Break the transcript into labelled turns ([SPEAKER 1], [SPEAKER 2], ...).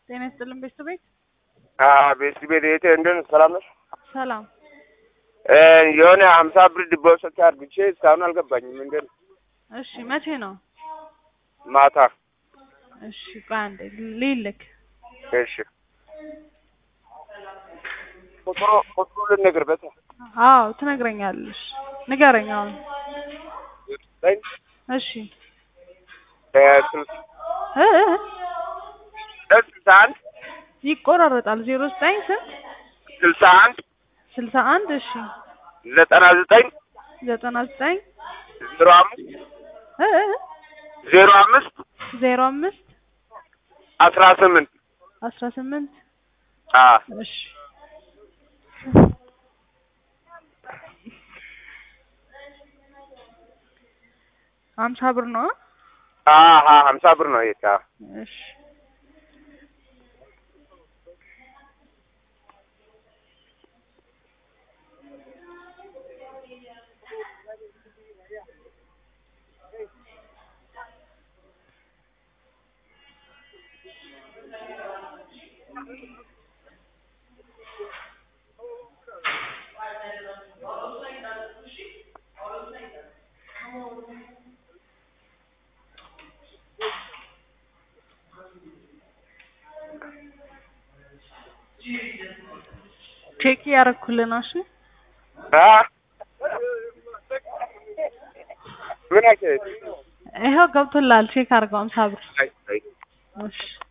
[SPEAKER 1] ጤና ይስጥልን ቤተሰቤት
[SPEAKER 2] ቤት ቤት የት እንደን ሰላም ነሽ?
[SPEAKER 1] ሰላም
[SPEAKER 2] እ የሆነ ሀምሳ ብር ዲፖዚት አድርግቼ እስካሁን አልገባኝም። እንደን
[SPEAKER 1] እሺ መቼ ነው
[SPEAKER 2] ማታ።
[SPEAKER 1] እሺ ቆይ አንዴ ልይልክ
[SPEAKER 2] እሺ ቁጥሩ ቁጥሩ ልንገር በታ
[SPEAKER 1] አዎ ትነግረኛለሽ ንገረኝ አሁን
[SPEAKER 2] ዘጠኝ
[SPEAKER 1] እሺ
[SPEAKER 2] እ ስልሳ
[SPEAKER 1] እ እ
[SPEAKER 2] እ ስልሳ አንድ
[SPEAKER 1] ይቆራረጣል ዜሮ ዘጠኝ ስንት
[SPEAKER 2] ስልሳ አንድ
[SPEAKER 1] ስልሳ አንድ እሺ
[SPEAKER 2] ዘጠና ዘጠኝ
[SPEAKER 1] ዘጠና ዘጠኝ
[SPEAKER 2] ዜሮ አምስት
[SPEAKER 1] እ እ
[SPEAKER 2] ዜሮ አምስት
[SPEAKER 1] ዜሮ አምስት
[SPEAKER 2] አስራ ስምንት
[SPEAKER 1] አስራ ስምንት
[SPEAKER 2] አ
[SPEAKER 1] እሺ ሀምሳ ብር ነው
[SPEAKER 2] አ ሀ ሀምሳ ብር ነው የታ
[SPEAKER 1] እሺ ቼክ እያደረኩልህ ነው። እሺ
[SPEAKER 2] አ ምን አከ
[SPEAKER 1] ይኸው ገብቶልሃል። ቼክ አድርገው ሀምሳ ብር
[SPEAKER 2] አይ አይ
[SPEAKER 1] እሺ